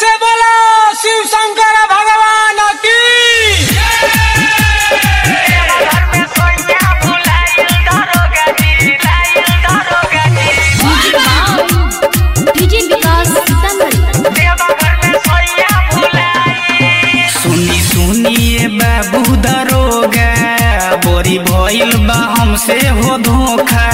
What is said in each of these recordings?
से बोलो शिव शंकर भगवान की डीजे विकास सीतामढ़ी सुनी सुनिए बाबू दरोगा बोरी भइल बा हमसे हो धोखा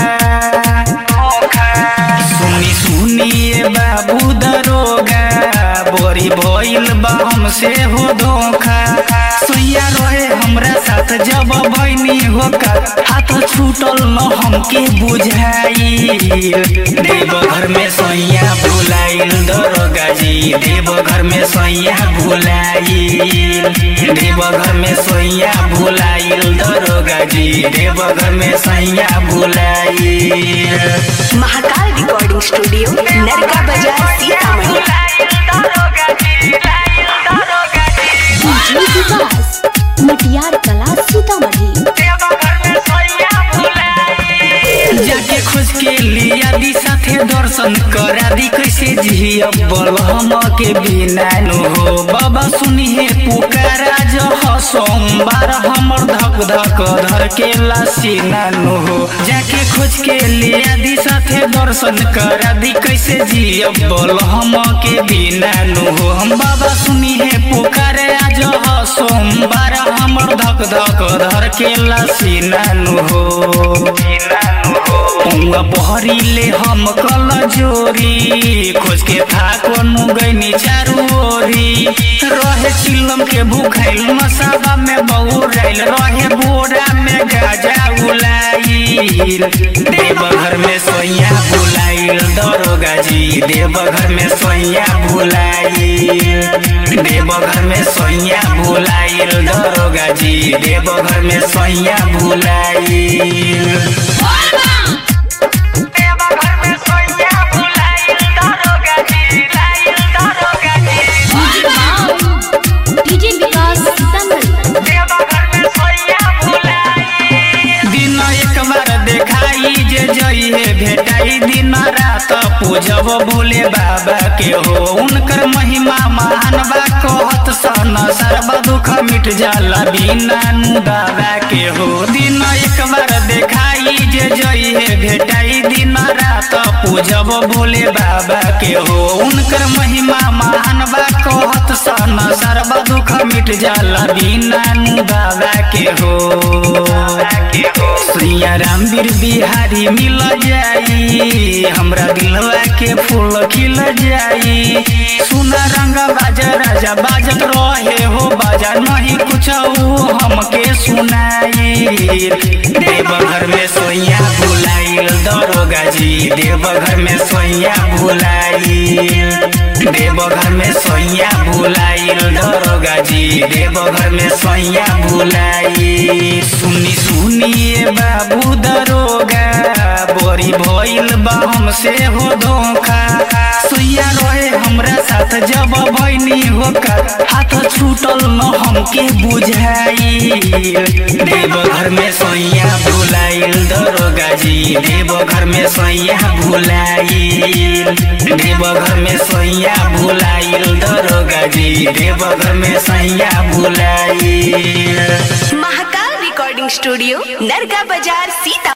सुनी सुनिए बाबू दरोगा बोरी भइल बा हमसे हो धोखा सुइया रहे हमरा साथ जब बहनी होका हाथ छूटल न हमके बुझाई देवघर में सैया भुलाइल दरोगा जी देवघर में सैया भुलाइल देवघर में सैया भुलाइल दरोगा जी देवघर में सैया भुलाइल महाकाल रिकॉर्डिंग स्टूडियो नरका बाजार सीतामढ़ी डीजे विकास मटियार कला सीतामढ़ी जाके खोज के लिया दी साथे दर्शन करा दी कैसे जिया बल हम के बिना नु हो बाबा सुनिए पुकारा जो ह सोमवार हमर धक धक धर के लासीना नु हो जाके खोज के लिया दी साथे दर्शन करा दी कैसे जिया बल हम के बिना नु हो हम बाबा सुनिए पुकारे आज ह सोमवार हमर धक धक धर के लासीना नु हो उंगा बहरीले हम कल जोरी खोज के थाको नु गईनी चारू ओरी रहे चिलम के भूखाइल मसाबा में बहुराइल रहे बोरा में गाजा उलाइल देवघर में सोइया बुलाइल दरोगा जी देवघर में सोइया भुलाइल देवघर में सोइया भुलाइल दरोगा जी देवघर में सोइया भुलाइल डीजे विकास सीतामढ़ी दिन एक बार देखाई जे जइहे भेटाई दिन रात पूजब भोले बाबा के हो उनकर महिमा महान बा कहत सन सर्व दुख मिट जाला बिना नु बाबा के हो दिन एक बार देखाई जे जइहे भेटाई दिन रात पूजब भोले बाबा के हो उनकर महिमा महान बा कहत सन सर्व दुख मिट जाला बिना नु बाबा के हो श्रिया राम वीर बिहारी मिल जाई हमरा दिलवा के फूल खिल जाई सुना रंग बाजा राजा बाजत रहे हो बाजा नहीं कुछ हमके सुनाई देवघर में सोइया भुलाइल दरोगा जी देवघर में सोइया भुलाइल देवघर में सोइया भुलाइल दरोगा जी देवघर में सोइया भुलाइल सुनी सुनिए बाबू दरोगा बोरी भइल बा हमसे हो धोखा सुइया रहे हमरा साथ जब बहनी होका हाथ छूटल न हमके बुझाई देवघर में सोइया भुलाइल दरोगा जी देवघर में सोइया भुलाइल देवघर में सोइया भुलाइल दरोगा जी देवघर में सोइया भुलाइल महाकाल रिकॉर्डिंग स्टूडियो नरका बाजार सीता